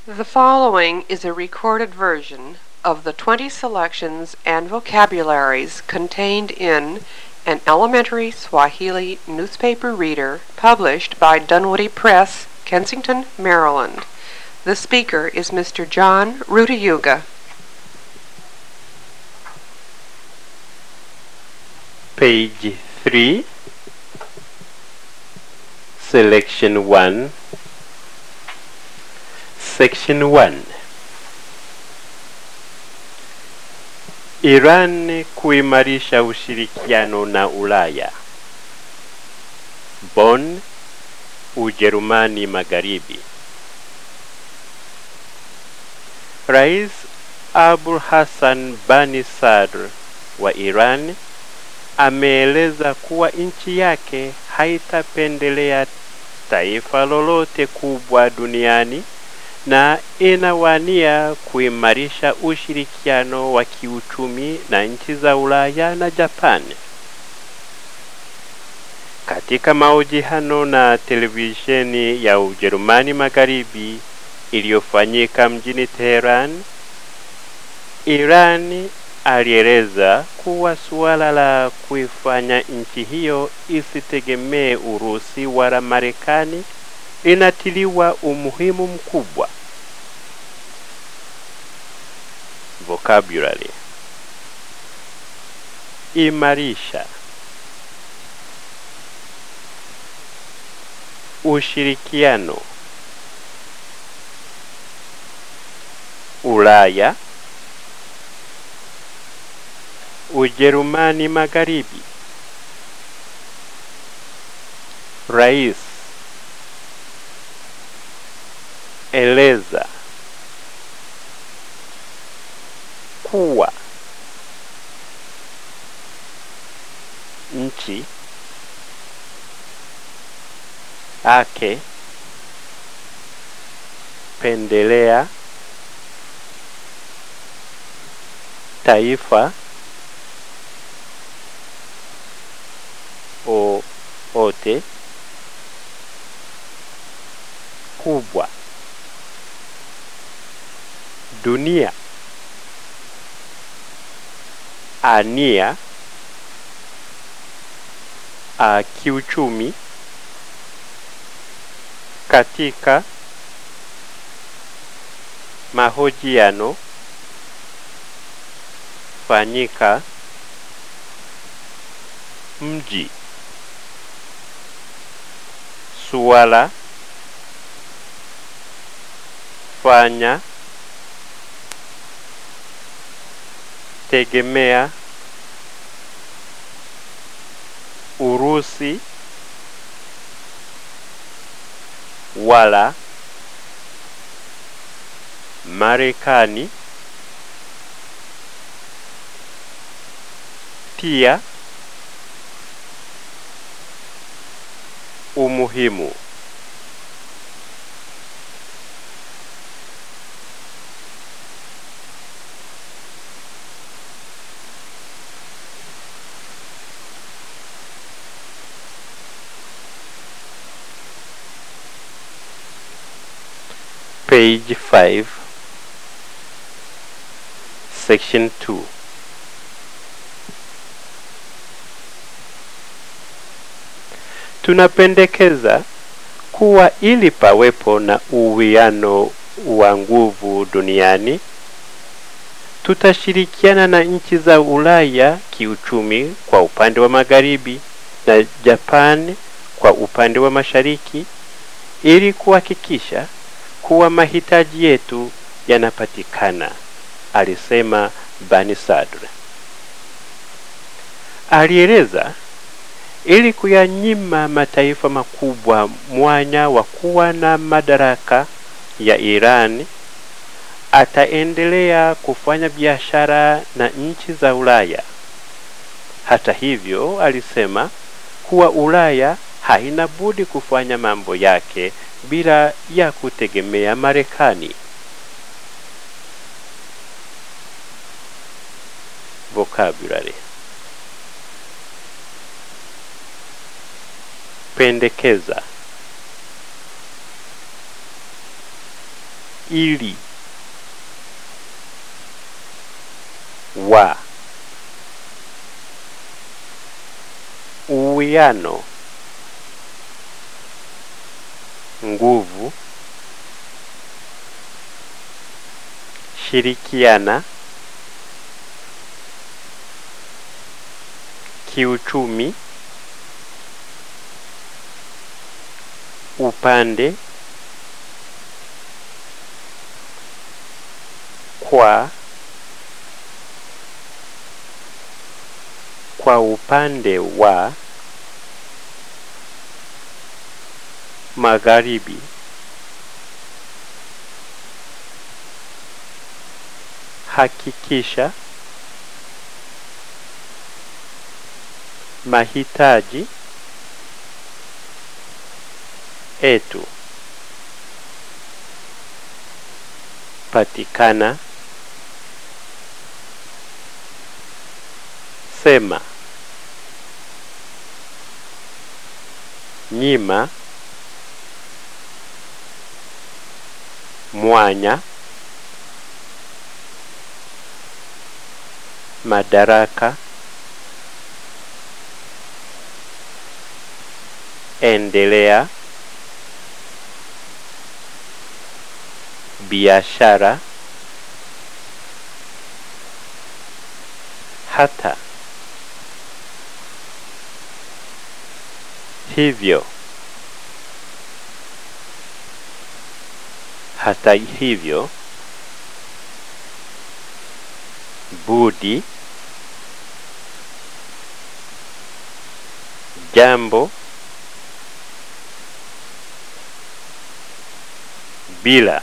The following is a recorded version of the 20 selections and vocabularies contained in an elementary Swahili newspaper reader published by Dunwoody Press, Kensington, Maryland. The speaker is Mr. John Rutayuga. Page 3, Selection 1, Section 1. Iran kuimarisha ushirikiano na Ulaya. Bonn, Ujerumani Magharibi. Rais Abul Hassan Bani Sadr wa Iran ameeleza kuwa nchi yake haitapendelea taifa lolote kubwa duniani na inawania kuimarisha ushirikiano wa kiuchumi na nchi za Ulaya na Japan. Katika mahojiano na televisheni ya Ujerumani Magharibi iliyofanyika mjini Teheran, Iran alieleza kuwa suala la kuifanya nchi hiyo isitegemee Urusi wala Marekani linatiliwa umuhimu mkubwa. Vocabulary: imarisha, ushirikiano, Ulaya, Ujerumani Magharibi, rais, eleza, kuwa, nchi, ake, pendelea, taifa o ote kubwa dunia ania a kiuchumi katika mahojiano fanyika mji suala fanya tegemea Urusi wala Marekani pia umuhimu page 5 section 2 tunapendekeza kuwa ili pawepo na uwiano wa nguvu duniani tutashirikiana na nchi za Ulaya kiuchumi kwa upande wa magharibi na Japan kwa upande wa mashariki ili kuhakikisha kuwa mahitaji yetu yanapatikana, alisema Bani Sadr. Alieleza ili kuyanyima mataifa makubwa mwanya wa kuwa na madaraka ya Iran, ataendelea kufanya biashara na nchi za Ulaya. Hata hivyo, alisema kuwa Ulaya haina budi kufanya mambo yake bila ya kutegemea Marekani. Vocabulary: pendekeza, ili wa uwiano nguvu shirikiana kiuchumi upande kwa kwa upande wa magharibi hakikisha mahitaji etu patikana sema nyima mwanya madaraka endelea biashara hata hivyo hata hivyo budi jambo bila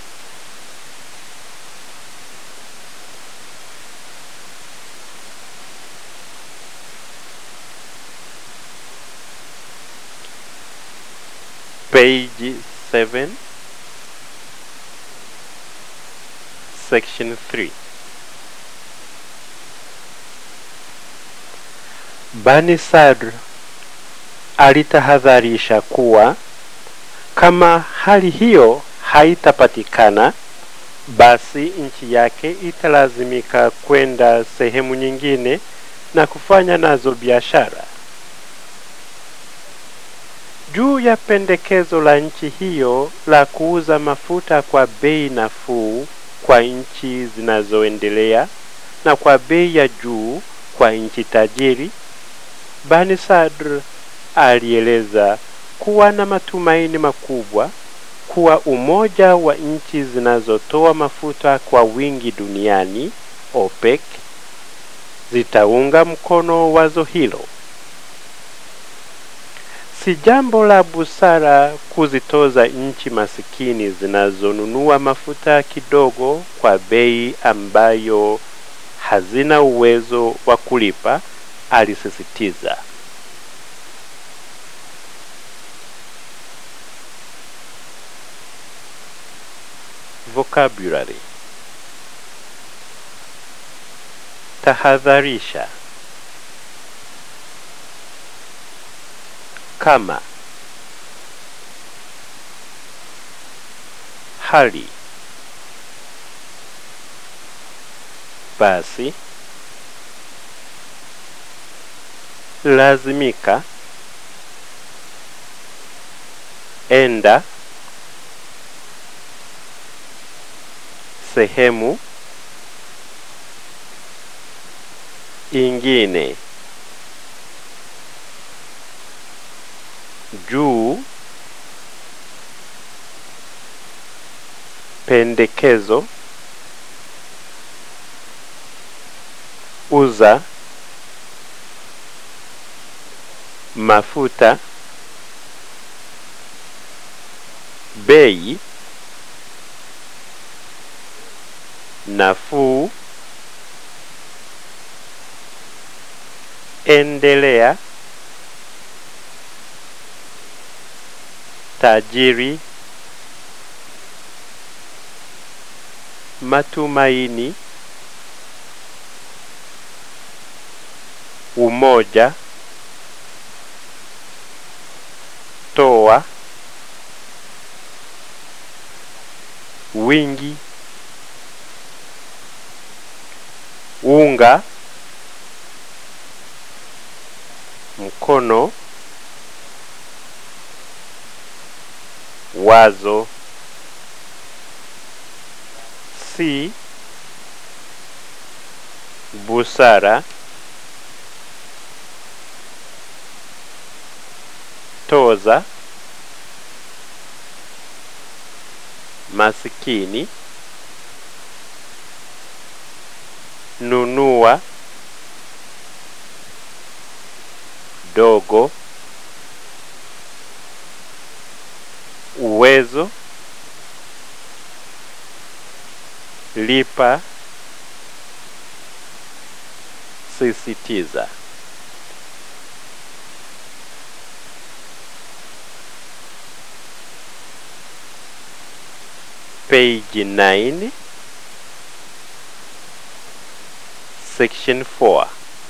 page 7 section 3 Bani Sadr alitahadharisha kuwa kama hali hiyo haitapatikana basi nchi yake italazimika kwenda sehemu nyingine na kufanya nazo biashara. Juu ya pendekezo la nchi hiyo la kuuza mafuta kwa bei nafuu kwa nchi zinazoendelea na kwa bei ya juu kwa nchi tajiri, Bani Sadr alieleza kuwa na matumaini makubwa kuwa umoja wa nchi zinazotoa mafuta kwa wingi duniani OPEC zitaunga mkono wazo hilo. Si jambo la busara kuzitoza nchi masikini zinazonunua mafuta kidogo kwa bei ambayo hazina uwezo wa kulipa, alisisitiza. Vocabulary tahadharisha kama hali basi lazimika enda sehemu ingine juu pendekezo uza mafuta bei nafuu endelea tajiri matumaini umoja toa wingi unga mkono wazo si busara toza masikini nunua dogo uwezo lipa sisitiza page 9 section 4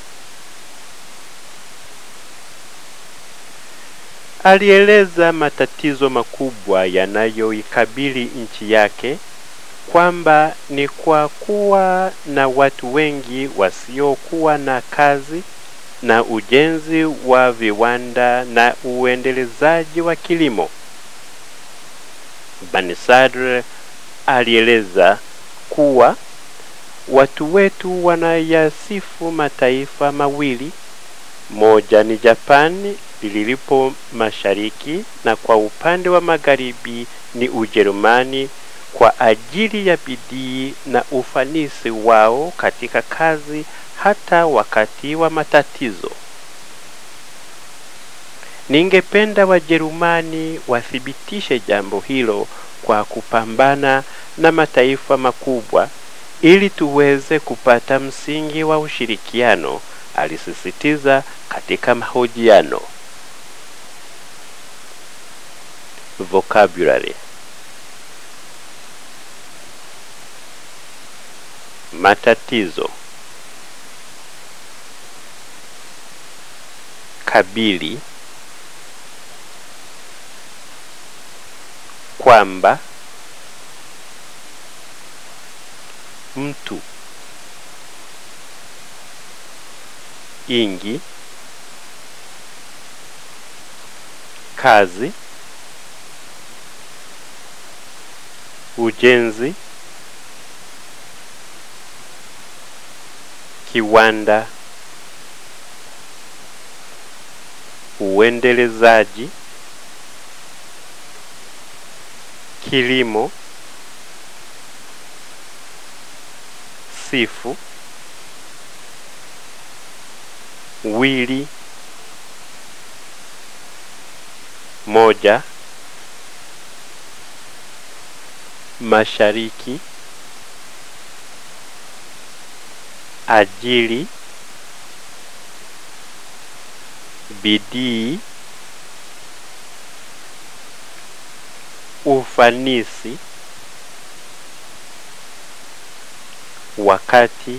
alieleza matatizo makubwa yanayoikabili nchi yake kwamba ni kwa kuwa na watu wengi wasiokuwa na kazi na ujenzi wa viwanda na uendelezaji wa kilimo. Banisadr alieleza kuwa watu wetu wanayasifu mataifa mawili, moja ni Japani lilipo mashariki na kwa upande wa magharibi ni Ujerumani kwa ajili ya bidii na ufanisi wao katika kazi hata wakati wa matatizo. Ningependa Wajerumani wathibitishe jambo hilo kwa kupambana na mataifa makubwa ili tuweze kupata msingi wa ushirikiano, alisisitiza katika mahojiano. Vocabulary matatizo kabili kwamba mtu ingi kazi ujenzi kiwanda uendelezaji kilimo sifu wili moja mashariki ajili bidii ufanisi wakati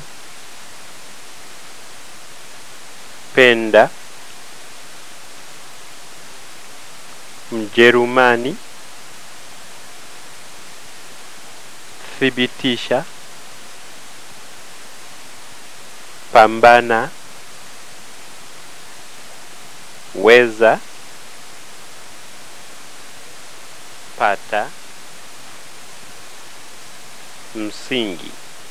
penda mjerumani thibitisha pambana weza pata msingi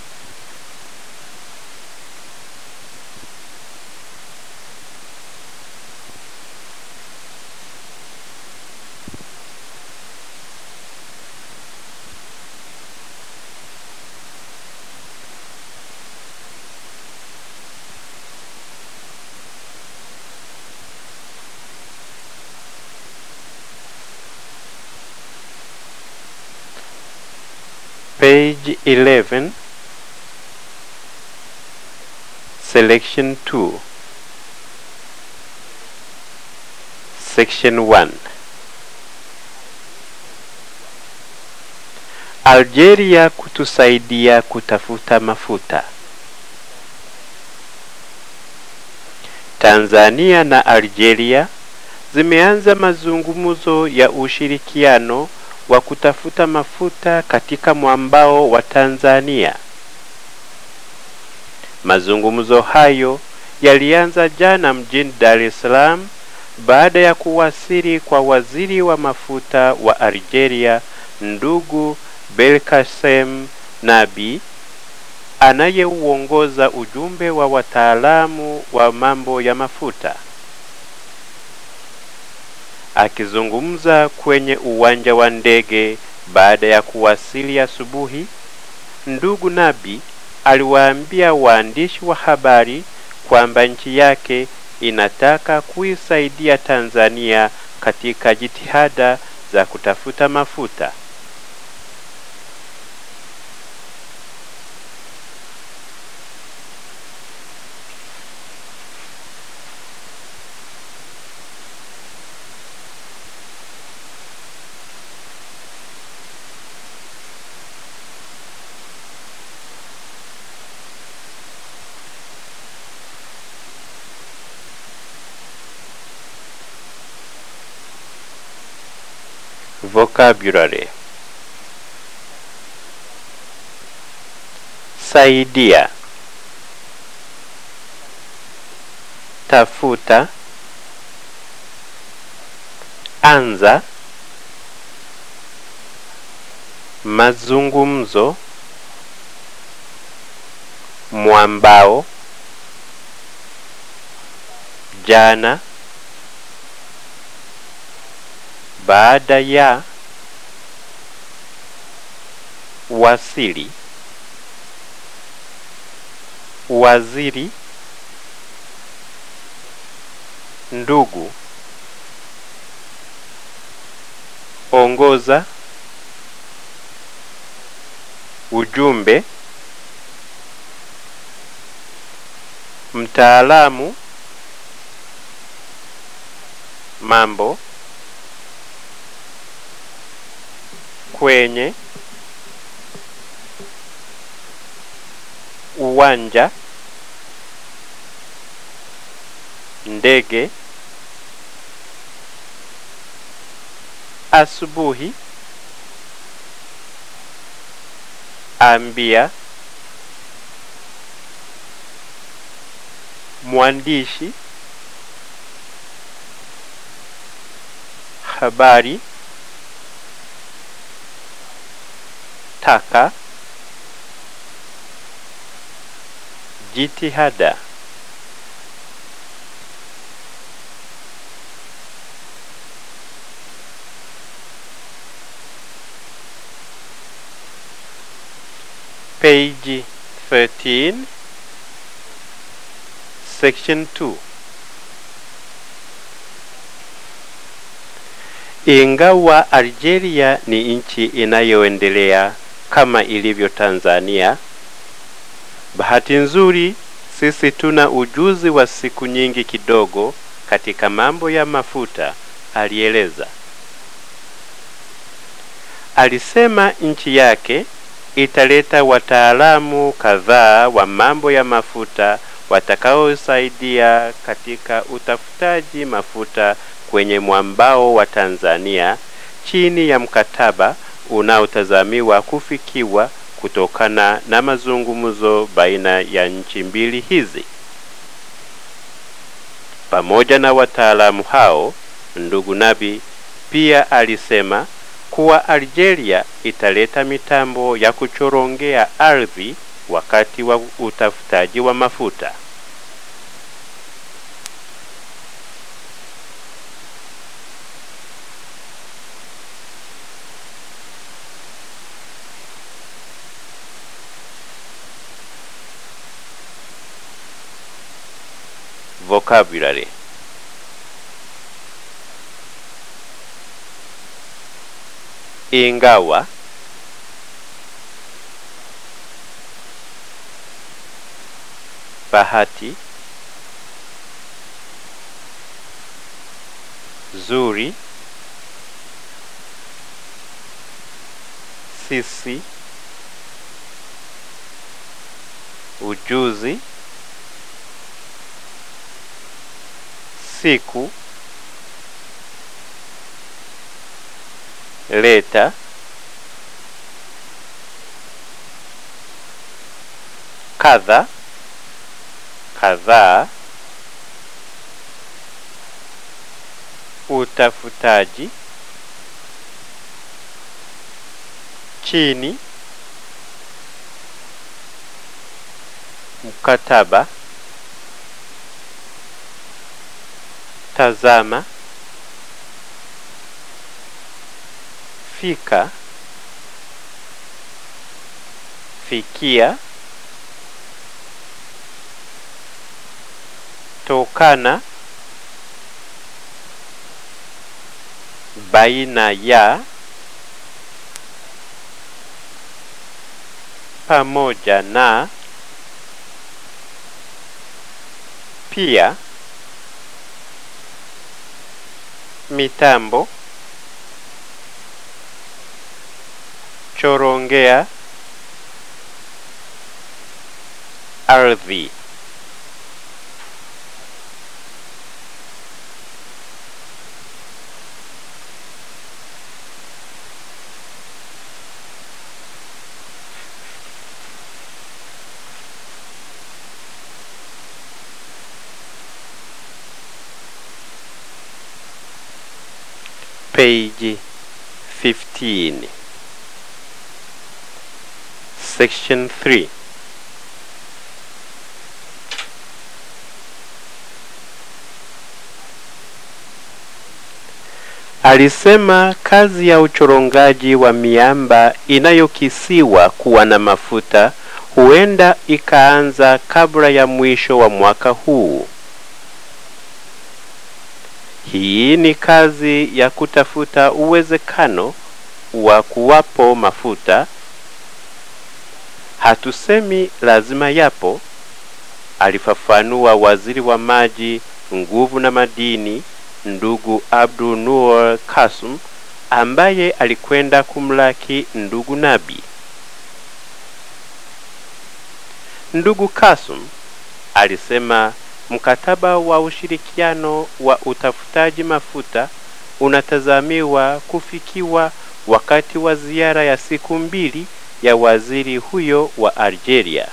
page 11 selection 2 section 1 Algeria kutusaidia kutafuta mafuta Tanzania na Algeria zimeanza mazungumzo ya ushirikiano wa kutafuta mafuta katika mwambao wa Tanzania. Mazungumzo hayo yalianza jana mjini Dar es Salaam baada ya kuwasili kwa waziri wa mafuta wa Algeria ndugu Belkacem Nabi anayeuongoza ujumbe wa wataalamu wa mambo ya mafuta. Akizungumza kwenye uwanja wa ndege baada ya kuwasili asubuhi, ndugu Nabi aliwaambia waandishi wa habari kwamba nchi yake inataka kuisaidia Tanzania katika jitihada za kutafuta mafuta. Vocabulary saidia, tafuta, anza, mazungumzo, mwambao, jana, baada ya, wasili, waziri, ndugu, ongoza, ujumbe, mtaalamu, mambo, kwenye, uwanja, ndege, asubuhi, ambia, mwandishi, habari, taka, jitihada. Page 13 Section 2 Ingawa Algeria ni nchi inayoendelea kama ilivyo Tanzania, bahati nzuri sisi tuna ujuzi wa siku nyingi kidogo katika mambo ya mafuta, alieleza. Alisema nchi yake italeta wataalamu kadhaa wa mambo ya mafuta watakaosaidia katika utafutaji mafuta kwenye mwambao wa Tanzania chini ya mkataba unaotazamiwa kufikiwa kutokana na mazungumzo baina ya nchi mbili hizi. Pamoja na wataalamu hao, ndugu Nabi pia alisema kuwa Algeria italeta mitambo ya kuchorongea ardhi wakati wa utafutaji wa mafuta. Vocabulary ingawa bahati zuri sisi ujuzi siku leta kadha kadhaa utafutaji chini mkataba tazama fika fikia tokana baina ya pamoja na pia mitambo chorongea ardhi page 15 section 3 Alisema kazi ya uchorongaji wa miamba inayokisiwa kuwa na mafuta huenda ikaanza kabla ya mwisho wa mwaka huu. Hii ni kazi ya kutafuta uwezekano wa kuwapo mafuta. Hatusemi lazima yapo, alifafanua waziri wa maji, nguvu na madini ndugu Abdul Nur Kasum ambaye alikwenda kumlaki ndugu Nabi. Ndugu Kasum alisema mkataba wa ushirikiano wa utafutaji mafuta unatazamiwa kufikiwa wakati wa ziara ya siku mbili ya waziri huyo wa Algeria.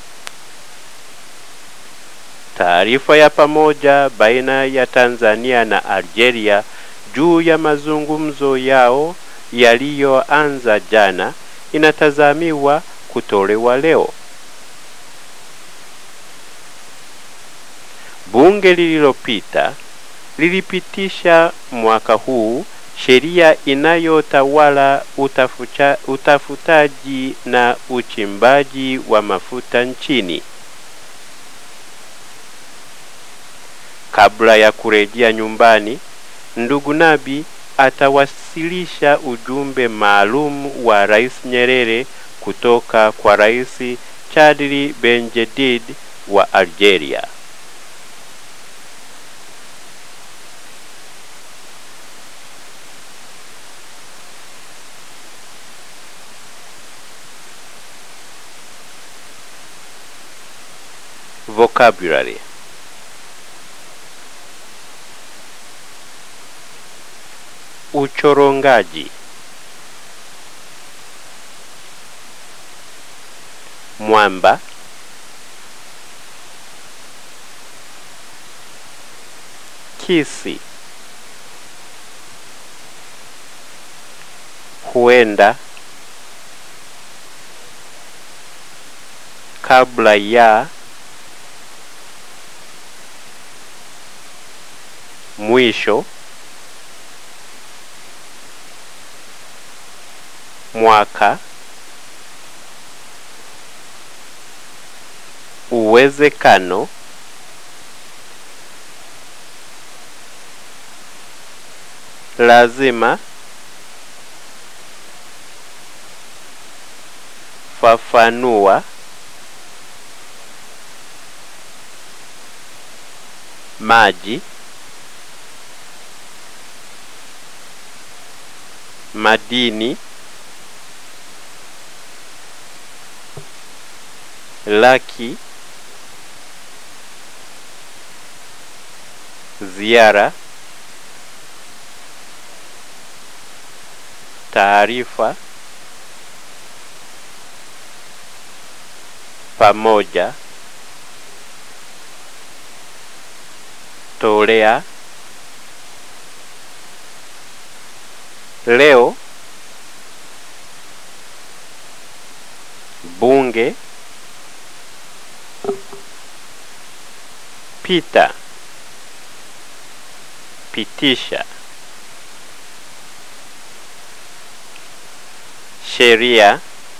Taarifa ya pamoja baina ya Tanzania na Algeria juu ya mazungumzo yao yaliyoanza jana inatazamiwa kutolewa leo. Bunge lililopita lilipitisha mwaka huu sheria inayotawala utafucha, utafutaji na uchimbaji wa mafuta nchini. Kabla ya kurejea nyumbani, ndugu Nabi atawasilisha ujumbe maalum wa Rais Nyerere kutoka kwa Rais Chadli Benjedid wa Algeria. Vocabulary Uchorongaji Mwamba Kisi Huenda Kabla ya Mwisho Mwaka Uwezekano Lazima Fafanua Maji Madini Laki Ziara taarifa pamoja tolea leo bunge pita pitisha sheria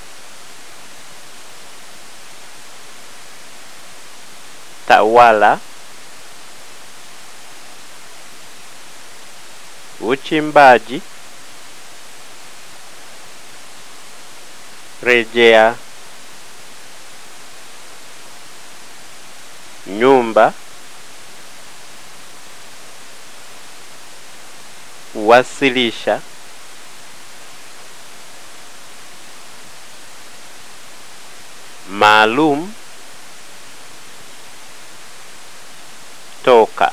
tawala uchimbaji rejea nyumba wasilisha maalum toka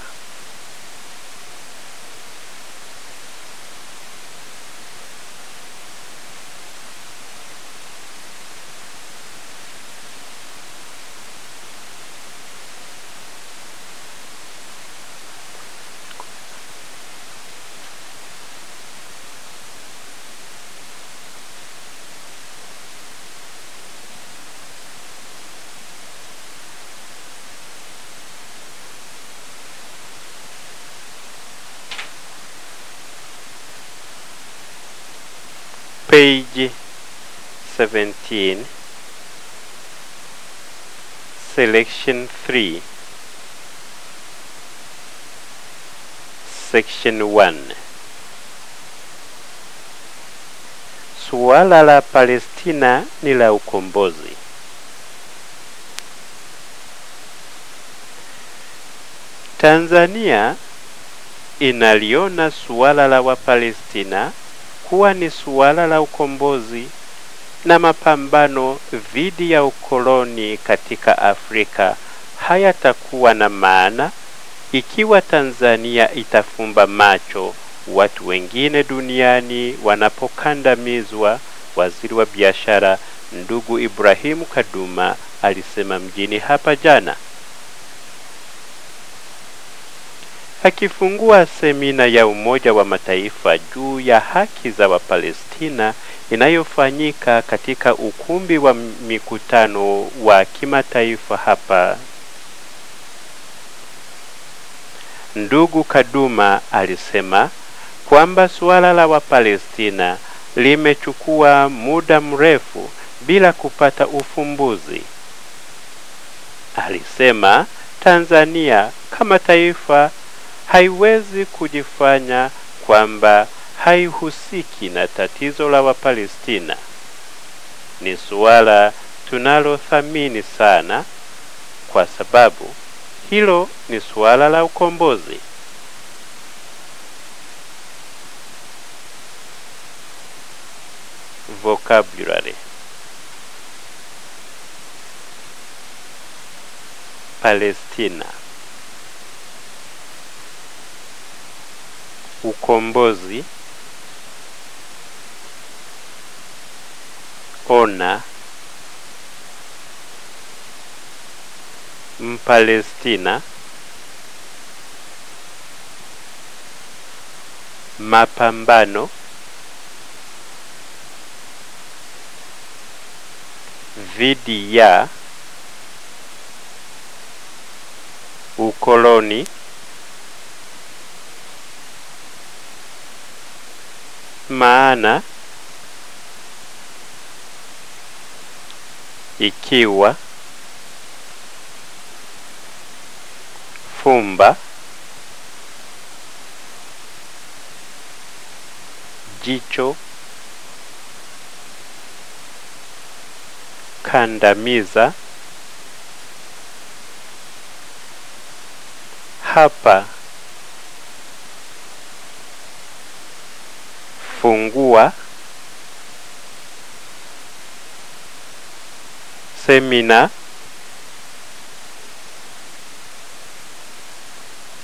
page 17 selection 3 section 1 suala la Palestina ni la ukombozi Tanzania inaliona suala la Wapalestina kuwa ni suala la ukombozi na mapambano dhidi ya ukoloni katika Afrika hayatakuwa na maana ikiwa Tanzania itafumba macho watu wengine duniani wanapokandamizwa. Waziri wa biashara ndugu Ibrahimu Kaduma alisema mjini hapa jana akifungua semina ya Umoja wa Mataifa juu ya haki za Wapalestina inayofanyika katika ukumbi wa mikutano wa kimataifa hapa. Ndugu Kaduma alisema kwamba suala la Wapalestina limechukua muda mrefu bila kupata ufumbuzi. Alisema Tanzania kama taifa haiwezi kujifanya kwamba haihusiki na tatizo la Wapalestina. Ni suala tunalothamini sana kwa sababu hilo ni suala la ukombozi. Vocabulary Palestina ukombozi ona Mpalestina mapambano dhidi ya ukoloni maana ikiwa fumba jicho kandamiza hapa fungua semina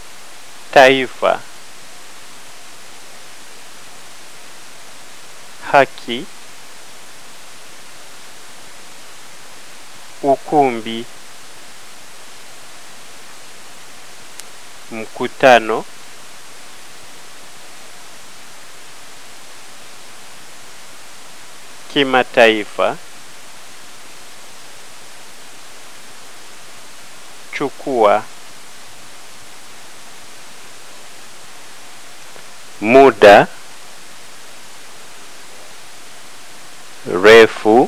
taifa haki, ukumbi, mkutano, kimataifa, chukua, muda, refu,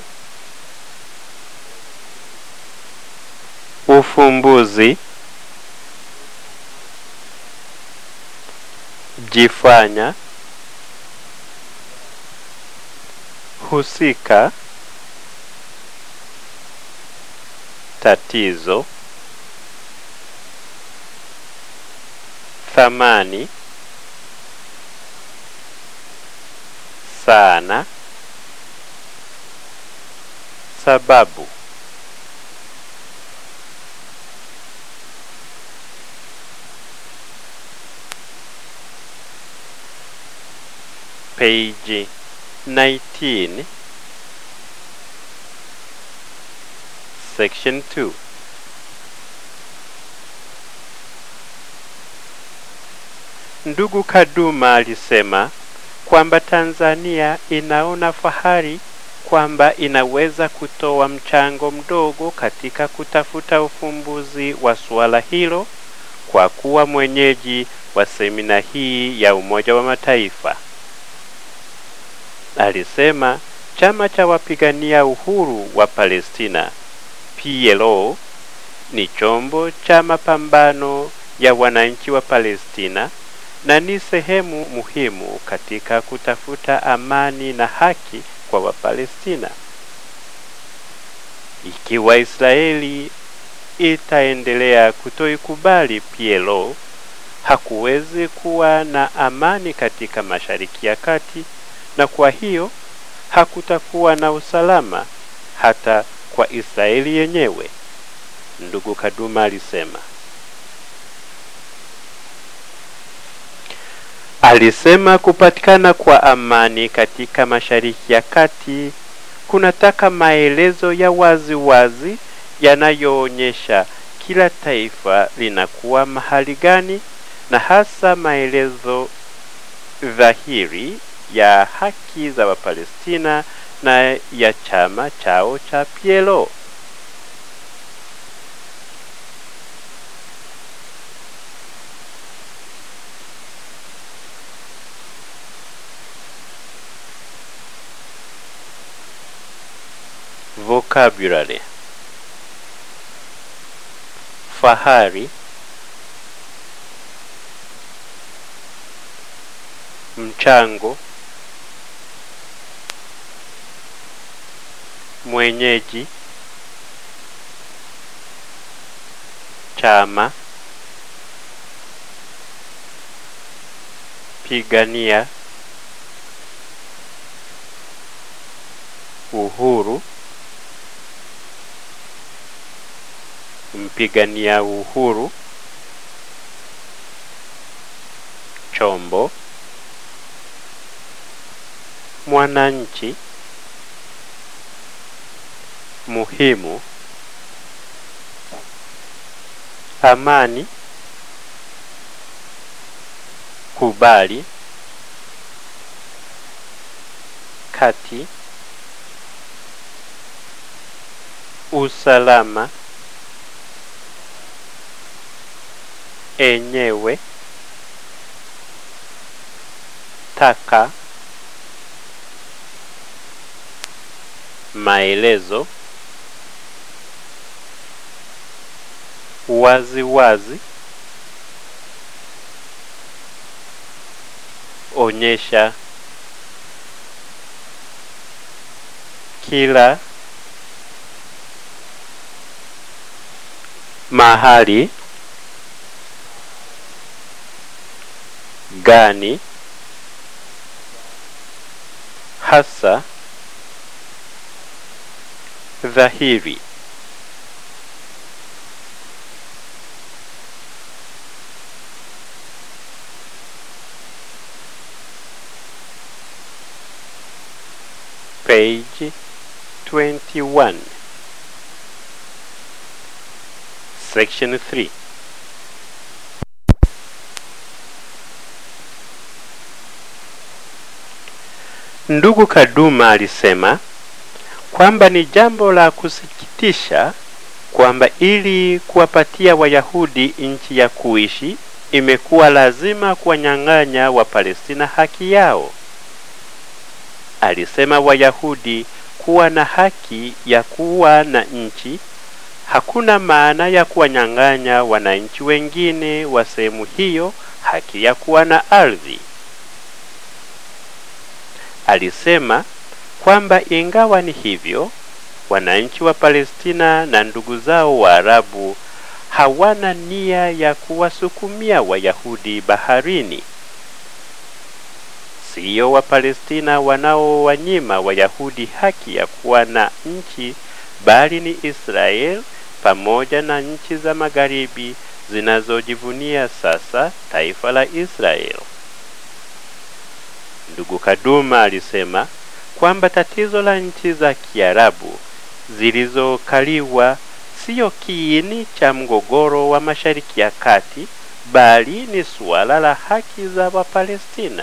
ufumbuzi, jifanya, husika, tatizo, thamani, sana, sababu. Page 19 Section 2 Ndugu Kaduma alisema kwamba Tanzania inaona fahari kwamba inaweza kutoa mchango mdogo katika kutafuta ufumbuzi wa suala hilo kwa kuwa mwenyeji wa semina hii ya Umoja wa Mataifa. Alisema chama cha wapigania uhuru wa Palestina PLO ni chombo cha mapambano ya wananchi wa Palestina na ni sehemu muhimu katika kutafuta amani na haki kwa Wapalestina. Ikiwa Israeli itaendelea kutoikubali PLO, hakuwezi kuwa na amani katika Mashariki ya Kati, na kwa hiyo hakutakuwa na usalama hata kwa Israeli yenyewe, ndugu Kaduma alisema. Alisema kupatikana kwa amani katika Mashariki ya Kati kunataka maelezo ya wazi wazi yanayoonyesha kila taifa linakuwa mahali gani na hasa maelezo dhahiri ya haki za Wapalestina na ya chama chao cha PLO. Vocabulary fahari, mchango, mwenyeji, chama, pigania, uhuru, mpigania uhuru, chombo, mwananchi, muhimu, amani, kubali, kati, usalama, enyewe, taka, maelezo, wazi wazi, onyesha, kila, mahali, gani, hasa, dhahiri. page 21 section 3 ndugu kaduma alisema kwamba ni jambo la kusikitisha kwamba ili kuwapatia wayahudi nchi ya kuishi imekuwa lazima kuwanyang'anya wapalestina haki yao alisema wayahudi kuwa na haki ya kuwa na nchi hakuna maana ya kuwanyang'anya wananchi wengine wa sehemu hiyo haki ya kuwa na ardhi alisema kwamba ingawa ni hivyo wananchi wa palestina na ndugu zao waarabu hawana nia ya kuwasukumia wayahudi baharini siyo wapalestina wanaowanyima wayahudi haki ya kuwa na nchi bali ni israel pamoja na nchi za magharibi zinazojivunia sasa taifa la israel ndugu kaduma alisema kwamba tatizo la nchi za kiarabu zilizokaliwa siyo kiini cha mgogoro wa mashariki ya kati bali ni suala la haki za wapalestina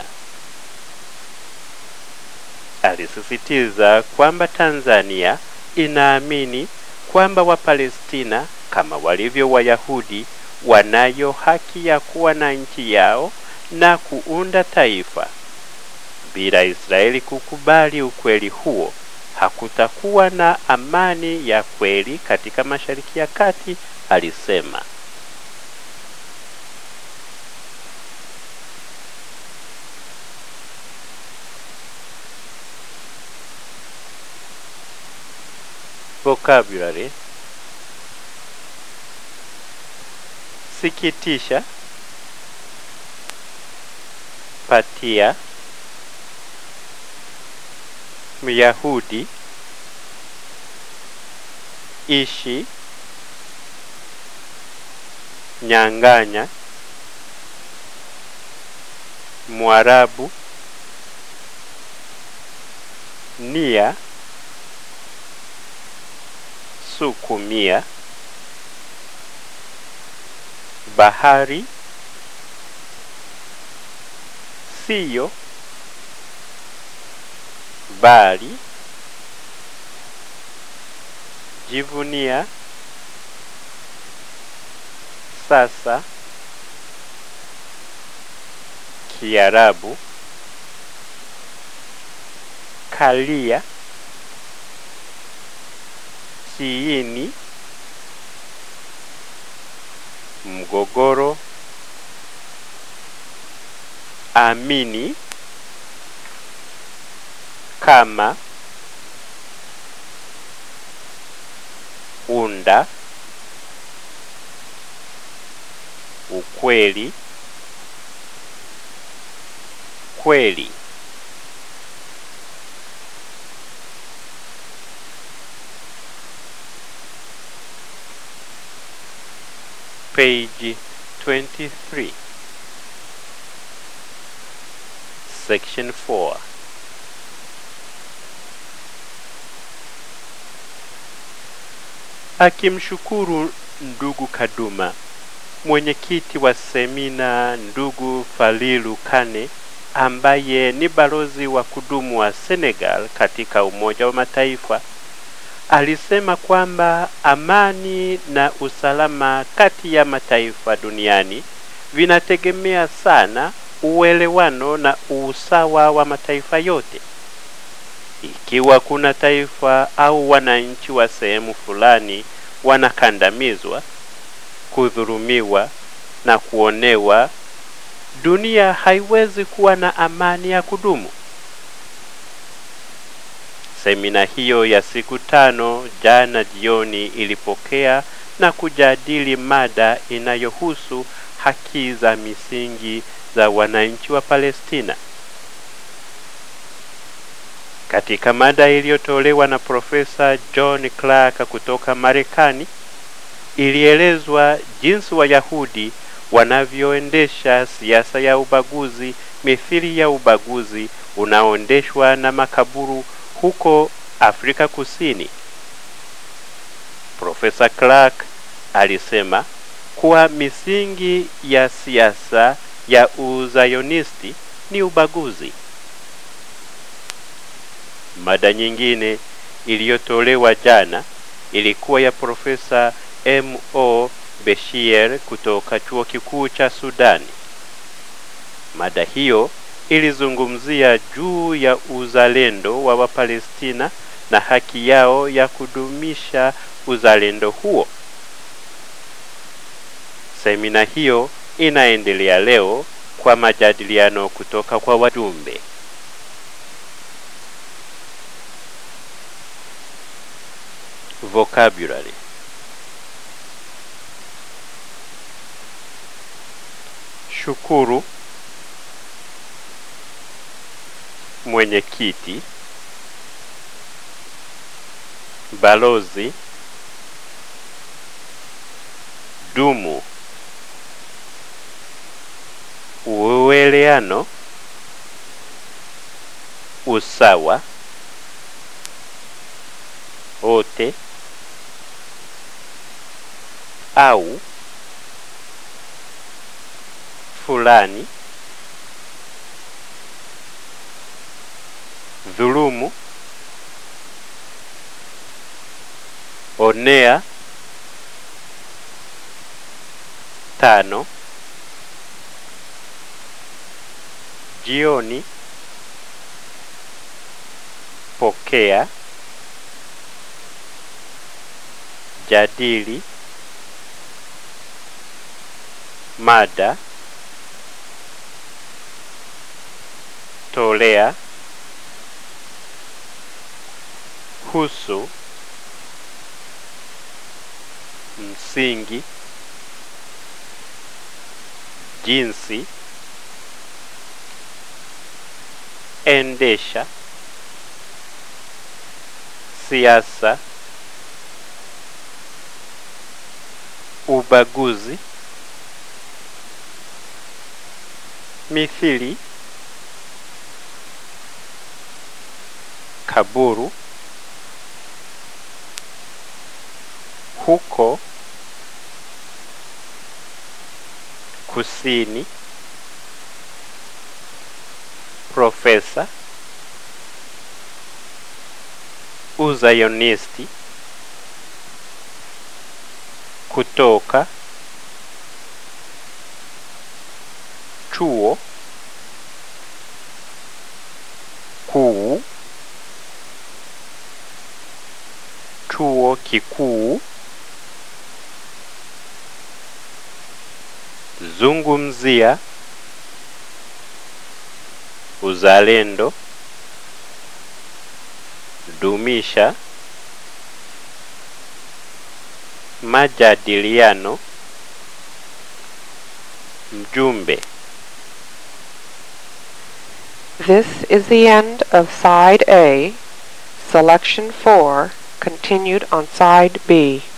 alisisitiza kwamba tanzania inaamini kwamba wapalestina kama walivyo wayahudi wanayo haki ya kuwa na nchi yao na kuunda taifa bila israeli kukubali ukweli huo hakutakuwa na amani ya kweli katika mashariki ya kati alisema vocabulary sikitisha patia myahudi ishi nyang'anya mwarabu nia sukumia bahari siyo bali jivunia sasa kiarabu kalia kiini mgogoro amini kama unda ukweli kweli page 23 section 4 akimshukuru ndugu Kaduma, mwenyekiti wa semina ndugu Falilu Kane ambaye ni balozi wa kudumu wa Senegal katika Umoja wa Mataifa alisema kwamba amani na usalama kati ya mataifa duniani vinategemea sana uelewano na usawa wa mataifa yote. Ikiwa kuna taifa au wananchi wa sehemu fulani wanakandamizwa, kudhulumiwa na kuonewa, dunia haiwezi kuwa na amani ya kudumu. Semina hiyo ya siku tano jana jioni ilipokea na kujadili mada inayohusu haki za misingi za wananchi wa Palestina. Katika mada iliyotolewa na Profesa John Clark kutoka Marekani, ilielezwa jinsi Wayahudi wanavyoendesha siasa ya ubaguzi mithili ya ubaguzi unaoendeshwa na makaburu huko Afrika Kusini. Profesa Clark alisema kuwa misingi ya siasa ya uzayonisti ni ubaguzi. Mada nyingine iliyotolewa jana ilikuwa ya Profesa M.O. Beshir kutoka Chuo Kikuu cha Sudani. Mada hiyo ilizungumzia juu ya uzalendo wa Wapalestina na haki yao ya kudumisha uzalendo huo. Semina hiyo inaendelea leo kwa majadiliano kutoka kwa wajumbe. Vocabulary Shukuru mwenyekiti, balozi, dumu, uweleano, usawa, wote au fulani dhulumu onea tano jioni pokea jadili mada tolea husu msingi jinsi endesha siasa ubaguzi mithili kaburu huko kusini profesa uzayonisti kutoka chuo kuu chuo kikuu zungumzia uzalendo dumisha majadiliano mjumbe This is the end of Side A, Selection 4, continued on Side B.